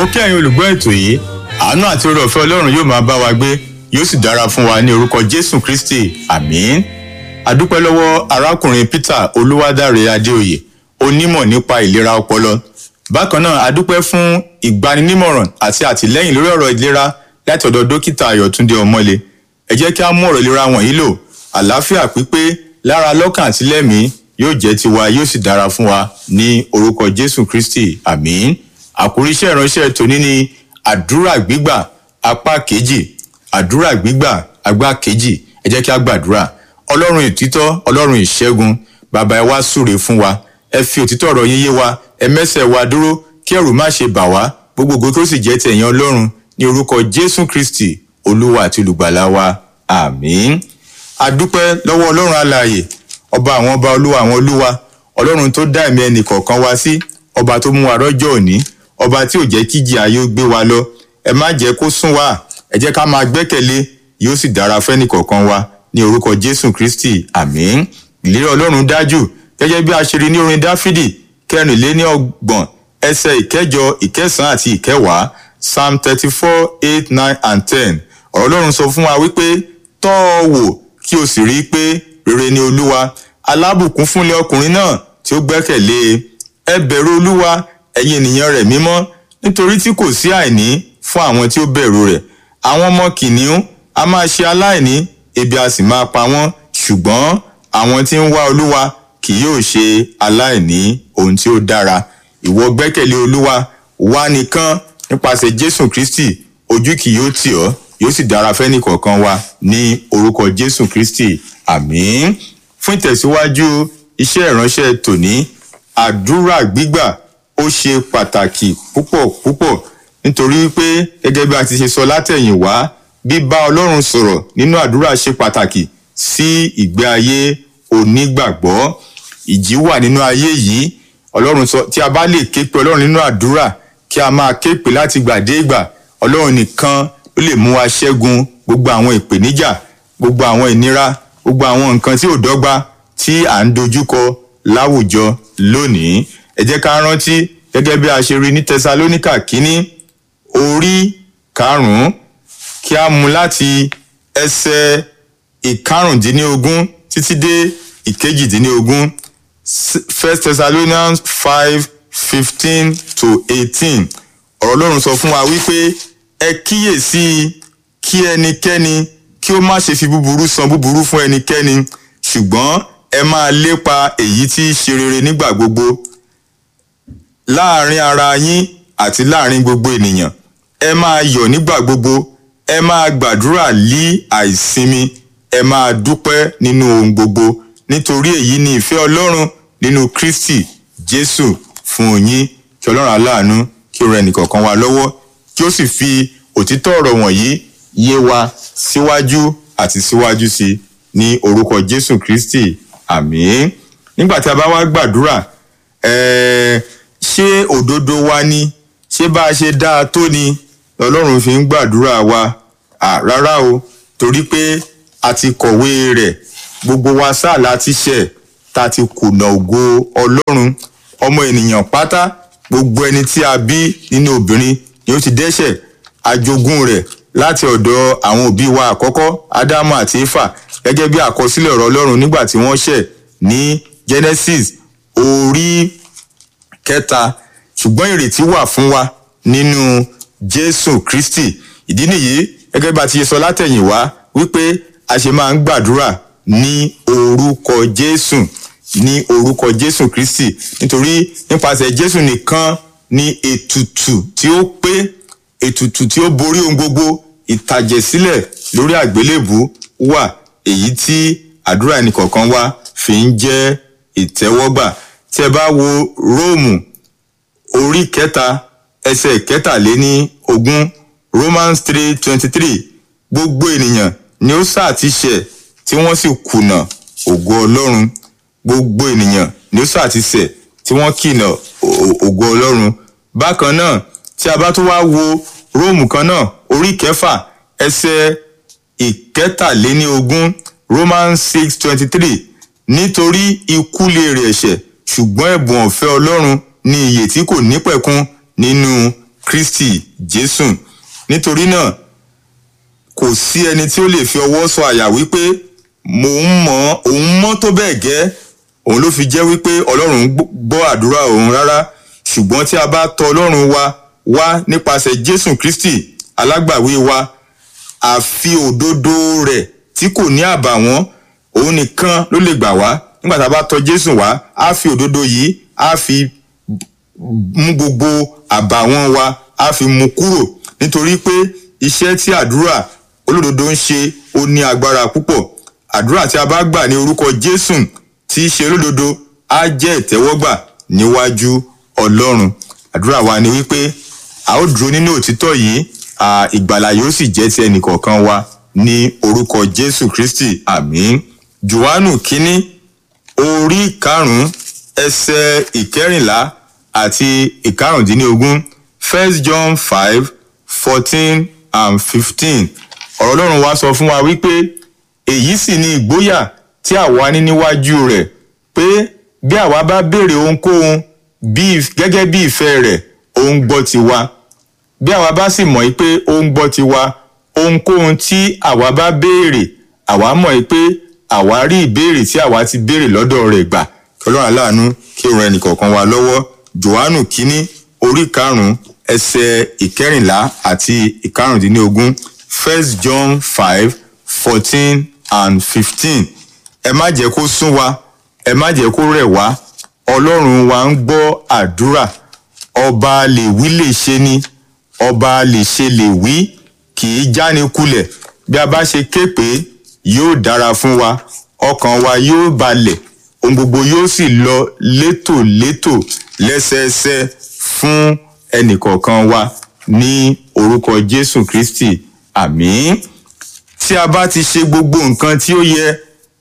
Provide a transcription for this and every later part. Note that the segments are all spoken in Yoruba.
mo kí ẹ̀yin olùgbọ́ ètò yìí àánú àti oore ọ̀fẹ́ ọlọ́run yóò máa bá wa gbé yóò sì dára fún wa ní orúkọ jésù kristi àmín adúpẹ́ lọ́wọ́ arákùnrin peter olúwadáre adéoyè onímọ̀ nípa ìlera ọpọlọ bákan náà adúpẹ́ fún ìgbaninímọ̀ràn àti àtìlẹ́yìn lórí ọ̀rọ̀ ìlera láti ọ̀dọ̀ dókítà ayọ̀túndé ọmọlé ẹ jẹ́ kí á mú ọ̀rọ̀ ìlera wọ̀nyí lò àlàáfíà pípé lára lọ́kàn àti lẹ́mìí yóò jẹ́ tiwa yóò sì dára fún wa ní orúkọ jésù kristi àmín àkórí iṣẹ́ ìránṣẹ́ tòní ni àdúrà gbígbà apá kejì àdúrà gbígbà apá kejì ẹ jẹ́ kí á gbàdúrà ọlọ́run ìtítọ́ ọlọ́run ìṣẹ́gun bàbá ẹ wá súre fún wa ẹ fi òtítọ́ ọ̀rọ̀ yín yé wa ẹ mẹ́sẹ̀ wa dúró kí ẹ̀rù má ṣe bà wá gbogbo ògo tó sì jẹ́ tẹ̀yìn ọlọ́run ní orúkọ jésù kristi olúwa àti olùgbàlà wa àmín adúpẹ́ lọ́wọ́ ọlọ́run alààyè ọba àwọn ọba olúwa àwọn olúwa ọlọ́run tó dá ẹ̀mí ẹnì kọ̀ọ̀kan wá sí ọba tó mú wa rọ́jọ́ òní ọba tí ò jẹ́ kíjì ayé ó gbé wa lọ ẹ má jẹ́ kó sún wa ẹ jẹ́ ká máa gbẹ́kẹ̀lé yóò sì dára fẹ́nì kọ̀ọ̀kan wa ní orúkọ jésù kristi àmín ìlérí ọlọ́run dájú gẹ́gẹ́ bí a ṣe rí ní orin dáfídì kẹrìnléní ọgbọ̀n ẹsẹ̀ ìkẹjọ ìkẹsàn àti ìkẹwàá psalm thirty four eight nine and ten ọ̀rọ̀ ọlọ́run sọ fún wa wípé tọ́ ọ wò kí o sì rí i pé rere ni olúwa alábùkún fúnlẹ̀ ọkùnrin náà tí ó gbẹ́kẹ̀lé ẹ bẹ̀rù olúwa ẹ̀yin ènìyàn rẹ̀ mímọ́ nítorí tí kò sí àìní fún àwọn tí ó bẹ̀rù rẹ̀ àwọn ọmọ kìnìún a máa ṣe aláìní ebi a sì máa pa wọ́n ṣùgbọ́n àwọn tí ń wá olúwa kì yóò ṣe aláìní ohun tí ó dára ìwọ gbẹ́kẹ̀lé olúwa wá nìkan nípasẹ̀ jésù kristi ojú kì yóò tì ọ́ yóò sì dára fẹ́ni kọ̀ọ̀kan wa ní orúkọ jésù kristi àmín fún ìtẹ̀síwájú iṣẹ́ ìránṣẹ́ tòní àdúrà gbígbà ó ṣe pàtàkì púpọ̀ púpọ̀ nítorí pé gẹ́gẹ́ bí a ti ṣe sọ látẹ̀yìnwá bíbá ọlọ́run sọ̀rọ̀ nínú àdúrà ṣe pàtàkì sí ìgbé ayé onígbàgbọ́ ìjì wà nínú ayé yìí ọlọ́run sọ tí a bá lè ké pe ọlọ́run nínú àdúrà kí a máa ké pe láti gbà dé ìgbà ọlọ́run nìkan ló lè mú wa ṣẹ́gun gbogbo àwọn ìpèníjà gbogbo àwọn ìnira gbogbo àwọn nǹkan tí ò dọ́gba tí à ń dojúkọ láwùjọ lónìí ẹ jẹ́ ká rántí gẹ́gẹ́ bí a ṣe rí ní tẹsalóníkà kínní orí karùn-ún kí a mú láti ẹsẹ̀ ìkarùndínlógún títí dé ìkejìdínlógún first thessalonians five fifteen to eighteen ọ̀rọ̀ ọlọ́run sọ fún wa wípé ẹ kíyèsí kí ẹnikẹ́ni kí ó má ṣe fi búburú san búburú fún ẹnikẹ́ni ṣùgbọ́n ẹ máa lépa èyí tí í ṣe rere nígbà gbogbo láàrin ara yín àti láàrin gbogbo ènìyàn ẹ máa yọ̀ nígbà gbogbo ẹ máa gbàdúrà lí àìsinmi ẹ máa dúpẹ́ nínú ohun gbogbo nítorí èyí ni ìfẹ́ ọlọ́run nínú kristi jésù fún yín kí ọlọ́run aláàánú kí ó rẹ nìkọ̀ọ̀kan wa lọ́wọ́ kí ó sì fi òtítọ́ ọ̀rọ̀ wọ̀nyí yé wa síwájú àti síwájú sí ní orúkọ jésù kristi àmín nígbà tí a bá wá gbàdúrà ẹ̀ẹ́ ṣé òdodo wa ni ṣé bá a ṣe dáa tó ni ọlọ́run fi ń gbàdúrà wa rárá o torí pé a ti kọ̀wé rẹ̀ gbogbo wa sáà láti ṣẹ̀ ta ti kùnà ògo ọlọ́run ọmọ ènìyàn pátá gbogbo ẹni tí a bí nínú obìnrin ni ó ti dẹ́ṣẹ̀ ajogún rẹ̀ láti ọ̀dọ̀ àwọn òbí wa àkọ́kọ́ ádámù àti éfà gẹ́gẹ́ bí àkọsílẹ̀ ọ̀rọ̀ ọlọ́run nígbà tí wọ́n ṣẹ̀ ní genesis orí kẹta ṣùgbọ́n ìrètí wà fún wa nínú jésù kristi ìdí nìyí gẹ́gẹ́ bá ti ṣe sọ látẹ̀yìnwá wípé a ṣe máa ń gbàdúrà ní orúkọ jésù ní orúkọ jésù kristi nítorí nípasẹ̀ jésù nìkan ni ètùtù tí ó pé ètùtù tí ó borí ohun gbogbo ìtàjẹ̀sílẹ̀ lórí àgbélébù wà èyí tí àdúrà ẹnìkọ̀ọ̀kan wa fi ń jẹ́ ìtẹ́wọ́gbà tí ẹ bá wo róòmù orí kẹta ẹsẹ̀ kẹtàléní ogún romans three twenty three gbogbo ènìyàn ni ó sáà ti ṣẹ̀ tí wọ́n sì kùnà ògo ọlọ́run gbogbo ènìyàn ni ó sáà ti ṣẹ̀ tí wọ́n kìnà ògo ọlọ́run bákan náà tí a bá tún wá wo róòmù kan náà orí kẹfà ẹsẹ̀ ìkẹtàléní ogún romans six twenty three nítorí ikú lè rẹ̀ ẹ̀ṣẹ̀ ṣùgbọ́n ẹ̀bùn ọ̀fẹ́ ọlọ́run ní iyè tí kò nípẹ̀kun nínú kristi jésù nítorí náà kò sí ẹni tí ó lè fi ọwọ́ sọ àyà wípé mò ń mọ̀ òun mọ́ tó bẹ́ẹ̀ gẹ́ òun ló fi jẹ́ wípé ọlọ́run gbọ́ àdúrà òun rárá ṣùgbọ́n tí a bá tọ ọlọ́run wa wá nípasẹ̀ jésù kristi alágbàwí wa àfi òdodo rẹ̀ tí kò ní àbàwọ́n òun nìkan ló lè gbà wá nígbà tá a bá tọ jésù wá á fi òdodo yìí á fi mú gbogbo àbàwọ́n wa á fi mú kúrò nítorí pé iṣẹ́ tí àdúrà olódodo ń ṣe ó ní agbára púpọ̀ àdúrà tí a bá gbà ní orúkọ jésù tí í ṣe olódodo á jẹ́ ìtẹ́wọ́gbà níwájú ọlọ́run àdúrà wa ni wípé a ó dúró nínú òtítọ́ yìí ìgbàlà yóò sì jẹ́ ti ẹnìkọ̀ọ̀kan wa ní orúkọ jésù kristi àmín johannu kínní orí karùnún ẹsẹ ìkẹrìnlá àti ìkarùndínlógún first john five fourteen and fifteen ọ̀rọ̀ ọlọ́run wa sọ fún wa wípé èyí sì ni ìgboyà tí àwa ní níwájú rẹ̀ pé bí àwa bá béèrè ohunkóhun gẹ́gẹ́ bí ìfẹ́ rẹ̀ òun gbọ́ tiwa bí àwa bá sì mọ̀ pé òun gbọ́ tiwa ohunkóhun tí àwa bá béèrè àwa mọ̀ pé àwa rí ìbéèrè tí àwa ti béèrè lọ́dọ̀ rẹ̀ gbà kí ọlọ́run aláàánú kí ó ran ẹnìkọ̀ọ̀kan wa lọ́wọ́ johannu kínní orí karùn-ún ẹsẹ̀ ìkẹrìnlá àti ìkarùndínlógún first john five fourteen and fifteen ẹ má jẹ́ kó sún wa ẹ má jẹ́ kó rẹ̀ wá ọlọ́run wa ń gbọ́ àdúrà ọba lè wí lè ṣe ni ọba lè ṣe lè wí kì í jáni kulẹ̀ bí a bá ṣe ké pé yóò dára fún wa ọkàn wa yóò balẹ̀ ohun gbogbo yóò sì lọ létòlétò lẹ́sẹẹsẹ fún ẹnìkọ̀ọ̀kan wa ní orúkọ jésù kristi àmín tí a bá ti ṣe gbogbo nǹkan tí ó yẹ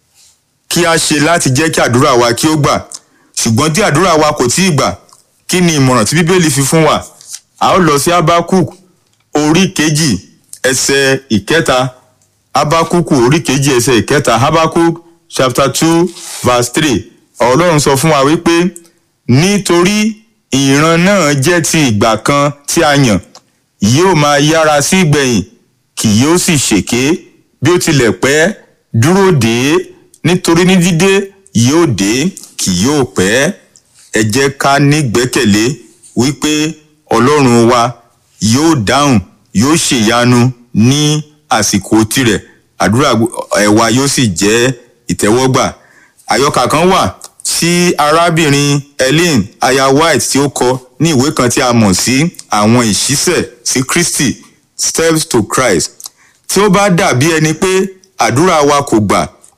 kí a ṣe láti jẹ́ kí àdúrà wa kí ó gbà ṣùgbọ́n tí àdúrà wa kò tíì gbà kí ni ìmọ̀ràn tí bíbélì fi fún wa a ó lọ sí abakuk orí kejì ẹsẹ̀ ìkẹta abakuku orí kejì ẹsẹ̀ ìkẹta abakuk chapter two verse three ọlọ́run sọ fún wa wípé nítorí ìran náà jẹ́ ti ìgbà kan tí a yàn yóò máa yára sí ìgbẹ̀yìn kì yóò sì ṣèké bí ó tilẹ̀ pẹ́ dúró dé nítorí ní dídé yóò dé kì yóò pẹ́ ẹ jẹ́ ká nígbẹ́kẹ̀lé wípé ọlọ́run wa yóò dáhùn yóò ṣèyanu ní àsìkò tirẹ̀ àdúrà ẹ̀wà yóò sì jẹ́ ìtẹ́wọ́gbà àyọkà kan wà tí arábìnrin ellen aya white tí ó kọ ní ìwé kan tí a mọ̀ sí àwọn ìṣísẹ̀ sí kristi steps to christ tí ó bá dàbí ẹni pé àdúrà wa kò gbà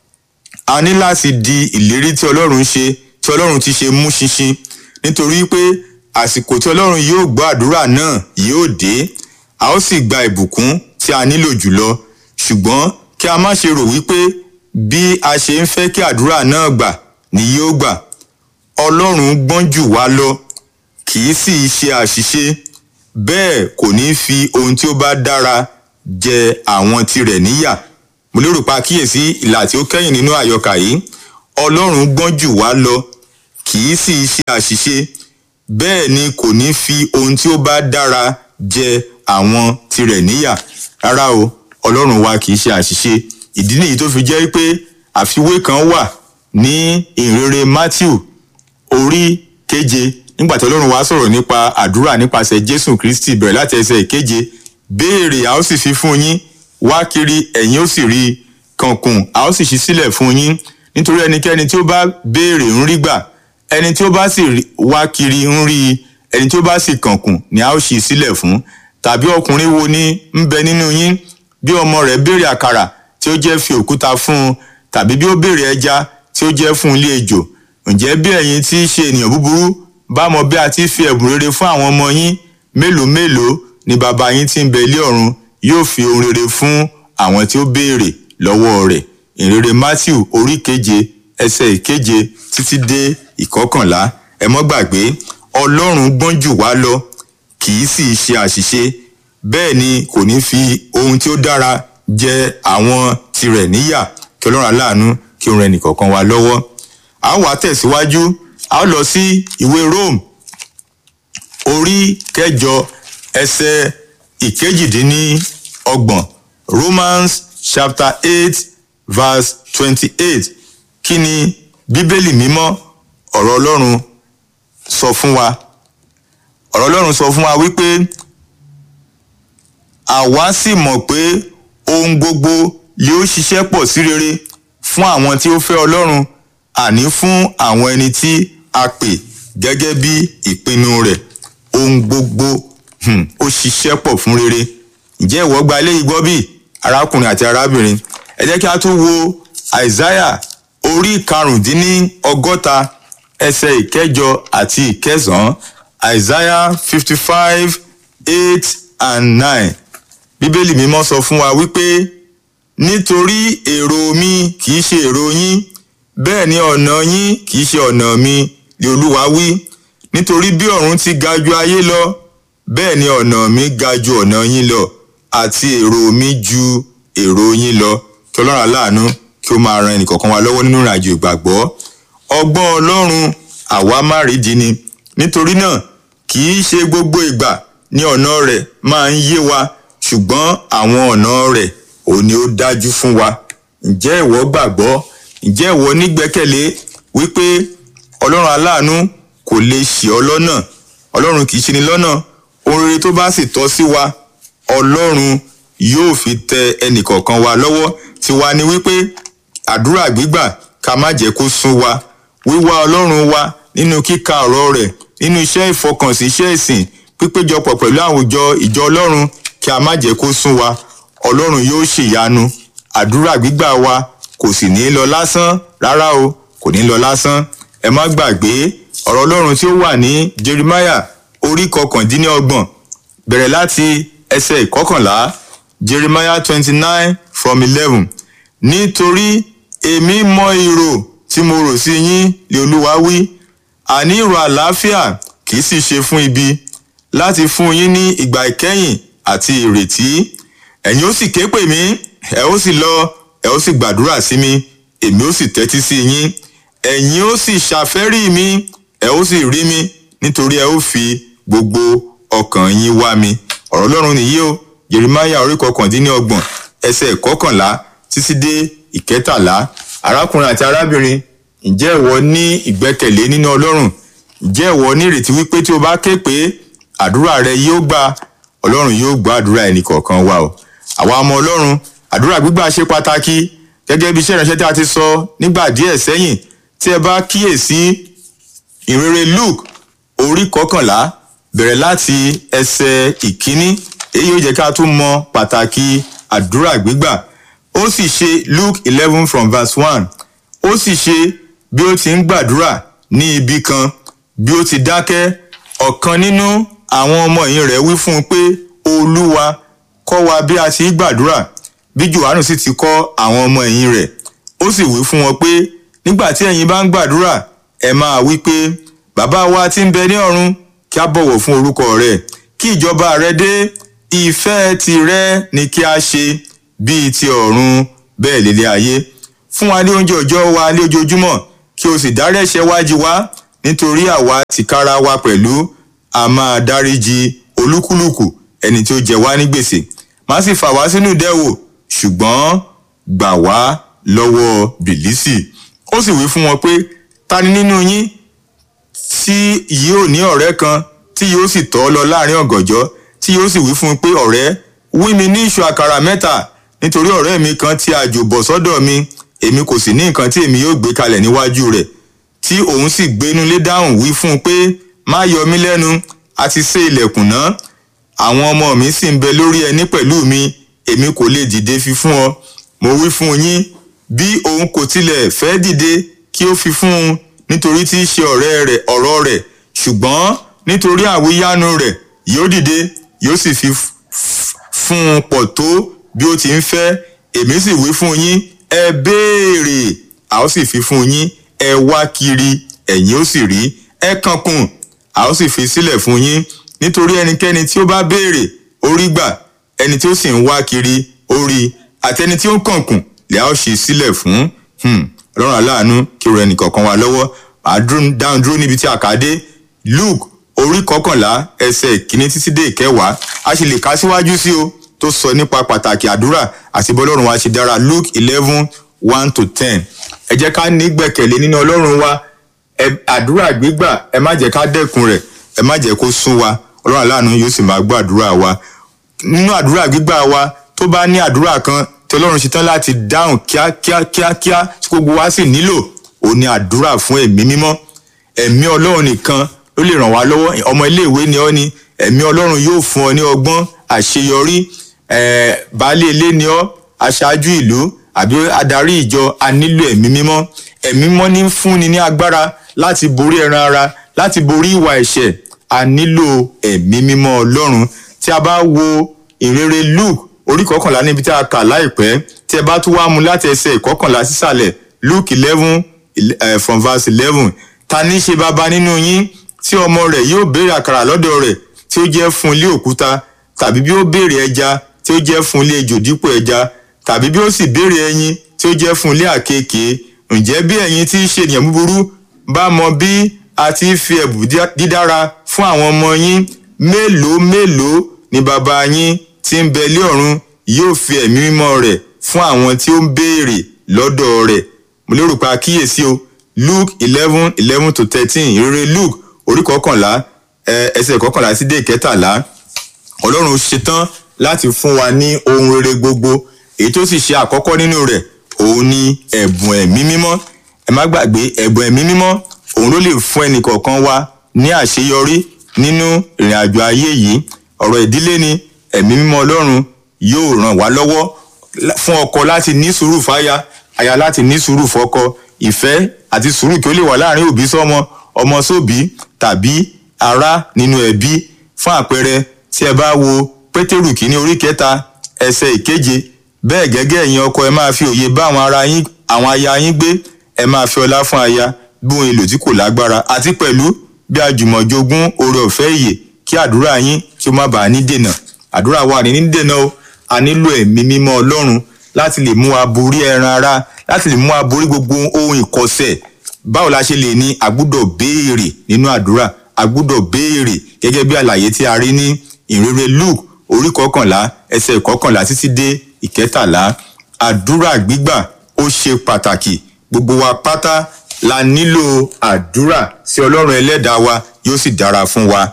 a ní láti di ìlérí tí ọlọ́run ṣe tí ọlọ́run ti ṣe mú ṣinṣin nítorí pé àsìkò tí ọlọ́run yóò gbọ́ àdúrà náà yóò dé a ó sì gba ìbùkún tí a nílò jùlọ ṣùgbọ́n kí a má ṣe rò wípé bí a ṣe ń fẹ́ kí àdúrà náà gbà ni yóò gbà ọlọ́run gbọ́n jù wá lọ kì í sì ṣe àṣìṣe bẹ́ẹ̀ kò ní fi ohun tí ó bá dára jẹ àwọn tirẹ̀ níyà mo lérò pa kíyèsí ìlà tí ó kẹ́yìn nínú àyọkà yìí ọlọ́run gbọ́n jù wá lọ kì í sì ṣe àṣìṣe bẹ́ẹ̀ ni kò ní fi ohun tí ó bá dára jẹ àwọn tirẹ̀ níyà rárá o ọlọ́run wa kì í ṣe àṣìṣe ìdí nìyí tó fi jẹ́ pé àfiwé kan wà ní ìrere matthew orí keje nígbà tí ọlọ́run wa sọ̀rọ̀ nípa àdúrà nípasẹ̀ jésù kristi bẹ̀rẹ̀ láti ẹsẹ̀ ìkeje béèrè a ó sì fi fún yín wá kiri ẹ̀yin ó sì rí kànkùn a ó sì ṣí sílẹ̀ fún yín nítorí ẹnikẹ́ni tí ó bá béèrè ń rí gbà ẹni tí ó bá sì wá kiri ń rí ẹni tí ó bá sì kànkùn ni a ó ṣí sílẹ̀ fún tàbí ọkùnrin wo ni ń bẹ nínú yín bí ọmọ rẹ̀ béèrè àkàrà tí ó jẹ́ fi òkúta fún un tàbí bí ó béèrè ẹja tí ó jẹ́ fún ilé ejò ǹjẹ́ bí ẹ̀yin tí í ṣe ènìyàn búburú bá mọ bí a ti fi ẹ̀bùn rere fún àwọn ọmọ yín mélòó mélòó ni bàbá yín tí ń bẹ ilé ọ̀run yóò fi ohun rere fún àwọn tí ó béèrè lọ́wọ́ rẹ̀ ìrere matthew orí keje ẹsẹ̀ ìkeje títí dé ìkọkànlá ẹ mọ́ gbàgbé ọlọ́run gbọ́n jù wá lọ kì í sì ṣe àṣìṣe bẹ́ẹ̀ ni kò ní fi ohun tí ó dára jẹ àwọn tirẹ̀ níyà kí ọlọ́run aláàánú kí ó ran ẹnìkọ̀ọ̀kan wa lọ́wọ́ a ó wá tẹ̀síwájú a ó lọ sí ìwé rome orí kẹjọ ẹsẹ̀ ìkejìdínlọ́gbọ̀n romans chapter eight verse twenty-eight kí ni bíbélì mímọ́ ọ̀rọ̀ ọlọ́run sọ fún wa ọ̀rọ̀ ọlọ́run sọ fún wa wípé àwa sì mọ̀ pé ohun gbogbo yóò ṣiṣẹ́ pọ̀ sí rere fún àwọn tí ó fẹ́ ọlọ́run àní fún àwọn ẹni tí a pè gẹ́gẹ́ bí ìpinnu rẹ̀ ohun gbogbo hmm, ó ṣiṣẹ́ pọ̀ fún rere ǹjẹ́ ìwọ gba eléyìí gbọ́ bí arákùnrin àti arábìnrin ẹ jẹ́ kí a tún wo àìsáyà orí karùndínní ọgọ́ta ẹsẹ̀ ìkẹjọ àti ìkẹsàn-án àìsáyà fifty five eight and nine bíbélì mímọ́ sọ fún wa wípé nítorí èrò mi kì í ṣe èrò yín bẹ́ẹ̀ ni ọ̀nà yín kì í ṣe ọ̀nà mi ni olúwa wí nítorí bí ọ̀run ti ga ju ayé lọ bẹ́ẹ̀ ni ọ̀nà mi ga ju ọ̀nà yín lọ àti èrò mi ju èrò yín lọ kí ọlọ́run aláàánú kí ó máa ran ẹnìkọ̀ọ̀kan wa lọ́wọ́ nínú ìrìnàjò ìgbàgbọ́ ọgbọ́n ọlọ́run àwa má rídìí ni nítorí náà kì í ṣe gbogbo ìgbà ni ọ̀nà rẹ̀ máa ń yé wa ṣùgbọ́n àwọn ọ̀nà rẹ̀ ò ní ó dájú fún wa ǹjẹ́ ìwọ gbàgbọ́ ǹjẹ́ ìwọ nígbẹ́kẹ̀lé wípé ọlọ́run aláàánú kò lè ṣì ọ́ lọ́nà ọlọ́run kì í ṣe ni lọ́nà ohun rere tó bá sì tọ́ sí wa ọlọ́run yóò fi tẹ ẹnìkọ̀ọ̀kan wa lọ́wọ́ tiwa ni wípé àdúrà gbígbà ká má jẹ́ kó sún wa wíwá ọlọ́run wa nínú kíka ọ̀rọ̀ rẹ̀ nínú iṣẹ́ ìfọkànsí iṣẹ́ ìsìn pípéjọpọ̀ pẹ̀lú àwùjọ ìjọ ọlọ́run kí a má jẹ́ kó sún wa ọlọ́run yóò ṣèyanu àdúrà gbígbà wa kò sì ní lọ lásán rárá o kò ní lọ lásán ẹ má gbàgbé ọ̀rọ̀ ọlọ́run tí ó wà ní jeremiah orí kọkàndínlọ́gbọ̀n bẹ̀rẹ̀ láti ẹsẹ̀ ìkọkànlá jeremiah twenty nine from eleven nítorí èmi mọ ìrò tí mo rò sí yín lé olúwa wí àní ìrò àlàáfíà kì í sì ṣe fún ibi láti fún yín ní ìgbà ìkẹyìn àti ìrètí ẹ̀yin ó sì ké pè mí ẹ ó sì lọ ẹ ó sì gbàdúrà sí mi èmi ó sì tẹ́tí sí yín ẹ̀yin ó sì ṣàfẹ́rí mi ẹ ó sì rí mi nítorí ẹ ó fi gbogbo ọkàn yín wá mi ọ̀rọ̀ ọlọ́run nìyí o jeremiah orí kọkàndínlọ́gbọ̀n ẹsẹ̀ ìkọkànlá títí dé ìkẹtàlá arákùnrin àti arábìnrin ǹjẹ́ ìwọ ní ìgbẹ́kẹ̀lé nínú ọlọ́run ǹjẹ́ ìwọ ní ìrètí wípé tí o bá ké pé àdúrà rẹ yóò gba ọlọ́run yóò gbọ́ àdúrà ẹnì kọ̀ọ̀kan wa o àwa ọmọ ọlọ́run àdúrà gbígbà ṣe pàtàkì gẹ́gẹ́ bí iṣẹ́ ìránṣẹ́ tí a ti sọ nígbà díẹ̀ sẹ́yìn tí ẹ bá kíyèsí ìrere luke orí kọkànlá bẹ̀rẹ̀ láti ẹsẹ̀ ìkíní èyí yóò jẹ́ ká tún mọ pàtàkì àdúrà gbígbà ó sì ṣe luke eleven from verse one ó sì ṣe bí ó ti ń gbàdúrà ní ibi kan bí ó ti dákẹ́ ọ̀kan nínú àwọn ọmọ ẹ̀yìn rẹ̀ wí fún un pé olúwa kọ́ wa bí a ti ń gbàdúrà bí johannu sì ti kọ́ àwọn ọmọ ẹ̀yìn rẹ̀ ó sì wí fún wọn pé nígbà tí ẹ̀yin bá ń gbàdúrà ẹ máa wí pé bàbá wa tí ń bẹ ní ọ̀run kí a bọ̀wọ̀ fún orúkọ rẹ̀ kí ìjọba rẹ dé ìfẹ́ tìrẹ ni kí a ṣe bíi ti ọ̀run bẹ́ẹ̀ lélẹ̀ ayé fún wa ní oúnjẹ òòjọ́ wa ní ojoojúmọ́ kí o sì dárí ẹ̀ṣẹ̀ wa jì wá nítorí àwa tìkára wa pẹ̀lú a máa dáríji olúkúlùkù ẹni tí ó jẹ wá ní gbèsè má sì fà wá sínú ìdẹ́wò ṣùgbọ́n gbà wá lọ́wọ́ bìlísì ó sì wí fún wọn pé ta ni nínú yín tí yóò ní ọ̀rẹ́ kan tí yóò sì tọ́ lọ láàrin ọ̀gànjọ́ tí yóò sì wí fún un pé ọ̀rẹ́ wí mi ní ìṣù àkàrà mẹ́ta nítorí ọ̀rẹ́ mi kan tí àjò bọ̀ sọ́dọ̀ mi èmi kò sì ní nǹkan tí èmi yóò gbé kalẹ̀ níwájú rẹ̀ tí òun sì gbénulé dáhùn wí fún un pé má yọ mí lẹ́nu a ti sé ilẹ̀kùn náà àwọn ọmọ mi sì ń bẹ lórí ẹní pẹ̀lú mi èmi kò lè dìde fi fún ọ mo wí fún yín bí òun kò tilẹ̀ fẹ́ dìde kí ó fi fún un nítorí tí í ṣe ọ̀rẹ́ rẹ̀ ọ̀rọ̀ rẹ̀ ṣùgbọ́n nítorí àwíyánu rẹ̀ yóò dìde yóò sì fi fún un pọ̀ tó bí ó ti ń fẹ́ èmi sì wí fún yín ẹ béèrè a ó sì fi fún yín ẹ wá kiri ẹ̀yin ó sì rí ẹ kankùn a ó sì fi sílẹ̀ fún yín nítorí ẹnikẹ́ni tí ó bá béèrè ó rí gbà ẹni tí ó sì ń wá kiri ó rí àtẹni tí ó ń kànkùn lè a ó ṣe sílẹ̀ fún ọlọ́run aláàánú kí ó rẹ nìkọ̀ọ̀kan wa lọ́wọ́ màá dáhùn dúró níbi tí a kà á dé luke orí kọkànlá ẹsẹ̀ ìkíní títí dé ìkẹwàá a sì lè kà síwájú sí o tó sọ nípa pàtàkì àdúrà àti bọ́lọ́run wa ṣe dára luke eleven one to ten ẹ jẹ́ ká ní gbẹ̀kẹ̀lé nínú ọlọ́run wa àdúrà gbígbà ẹ má jẹ́ ká dẹ́kun rẹ̀ ẹ má jẹ́ kó sún wa ọlọ́run aláàánú yóò sì máa gbọ́ àdúrà wa nínú àdúrà gbígbà wa tó bá ní àdúrà kan tí ọlọ́run ṣetán láti dáhùn kíákíá kíákíá tí gbogbo wa sì nílò òun ni àdúrà fún ẹ̀mí mímọ́ ẹ̀mí ọlọ́run nìkan ló lè ràn wá lọ́wọ́ ọmọ iléèwé ni ọ́ ni ẹ̀mí ọlọ́run yóò fún ọ ní ọgbọ́n àṣeyọrí baálé ilé ni ọ́ aṣáájú ìlú àbí adarí ìjọ a nílò ẹ̀mí mímọ́ ẹ̀mí mímọ́ ní fúnni ní agbára láti borí ẹran ara láti borí ìwà ẹ̀ṣẹ̀ a nílò ẹ̀mí mímọ́ ọlọ́run tí a bá wo ìrere luke orí kọkànlá níbi tí a kà láìpẹ́ tí ẹ bá tún wá mu láti ẹsẹ̀ ìkọkànlá sísàlẹ̀ luke eleven from verse eleven ta ní ṣe baba nínú yín tí ọmọ rẹ̀ yóò béèrè àkàrà lọ́dọ̀ rẹ̀ tí ó jẹ́ fún ilé òkúta tàbí bí ó béèrè ẹja tí ó jẹ́ fún ilé ejò dípò ẹja tàbí bí ó sì béèrè ẹyin tí ó jẹ́ fún ilé àkekèé ǹjẹ́ bí ẹ̀yin tí í ṣe ènìyàn búburú bá mọ bí a ti fi ẹ̀bùn dídára fún àwọn ọmọ yín mélòó mélòó ni bàbá yín tí ń bẹ lé ọ̀run yóò fi ẹ̀mí mímọ́ rẹ̀ fún àwọn tí ó ń béèrè lọ́dọ̀ rẹ̀ mo lérò pé àkíyèsí o luke eleven eleven to thirteen ìrere luke orí kọkànlá ẹsẹ̀ kọkànlá sí dé ìkẹtàlá ọlọ́run ṣetán láti fún wa ní ohun rere gbogbo èyí tó sì ṣe àkọ́kọ́ nínú rẹ̀ òun ni ẹ̀bùn ẹ̀mí mímọ́ ẹ má gbàgbé ẹ̀bùn ẹ̀mí mímọ́ òun ló lè fún ẹnì kọ̀ọ̀kan wa ní àṣeyọrí nínú ìrìn àjò ayé yìí ọ̀rọ̀ ìdílé ni ẹ̀mí mímọ́ ọlọ́run yóò ràn wá lọ́wọ́ fún ọkọ láti ní sùúrù fáya aya láti ní sùúrù fọ́kọ ìfẹ́ àti sùúrù kí ó lè wà láàrin òbí sọ́mọ ọmọ sóbí tàbí ará nínú ẹbí fún àpẹẹrẹ tí ẹ bá wo pétérù kìíní orí kẹta ẹsẹ̀ ìkeje bẹ́ẹ̀ gẹ́gẹ́ ẹ̀yin ọkọ ẹ máa fi òye bá àwọn ara yín àwọn aya yín gbé ẹ máa fi ọlá fún aya bí ohun èlò tí kò lágbára àti pẹ̀lú bí àjùmọ̀jogún oore ọ̀fẹ́ ìyè kí àdúrà yín kí ó má bàa ní dènà àdúrà wa ní ní dènà o a nílò ẹ̀mí mímọ́ ọlọ́run láti lè mú wa borí ẹran ara láti lè mú wa borí gbogbo ohun ìkọsẹ̀ báwo la ṣe lè ní àgbúdọ̀ béèrè nínú àdúrà àgbúdọ̀ béèrè gẹ́gẹ́ bí àlàyé tí a rí ní ìrere luke orí kọkànlá ẹsẹ̀ ìkọkànlá títí dé ìkẹtàlá àdúrà gbígbà ó ṣe pàtàkì gbogbo wa pátá la nílò àdúrà sí ọlọ́run ẹlẹ́dàá wa yóò sì dára fún wa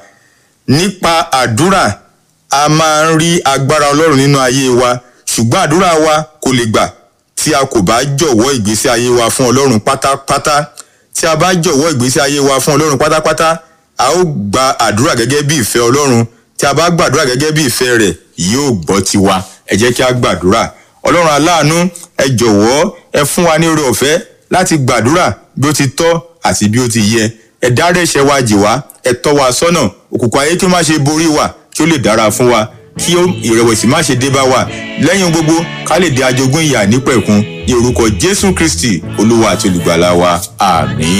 nípa àdúrà a máa ń rí agbára ọlọ́run nínú ayé wa ṣùgbọ́n àdúrà wa kò lè gbà tí a kò bá jọ̀wọ́ ìgbésí ayé wa fún ọlọ́run pátápátá tí a bá jọ̀wọ́ ìgbésí ayé wa fún ọlọ́run pátápátá a ó gba àdúrà gẹ́gẹ́ bí ìfẹ́ ọlọ́run tí a bá gbàdúrà gẹ́gẹ́ bí ìfẹ́ rẹ̀ yóò gbọ́ tiwa ẹ jẹ́ kí a gbàdúrà ọlọ́run aláàánú ẹ jọ̀wọ́ ẹ fún wa ní oore ọ̀fẹ́ láti gbàdúrà bí ó ti tọ́ àti bí ó ti yẹ ẹ dárí ẹ̀ṣẹ̀ wa jì wá ẹ tọ́ wa sọ́nà òkùnkùn ayé kí ó má ṣe borí wa kí ó lè dára fún wa kí ìrẹ̀wẹ̀sì má ṣe dé bá wa lẹ́yìn gbogbo ká lè di ajogún ìyà nípẹ̀kun ní orúkọ jésù kristi olúwa àti olùgbàlà wa àmín.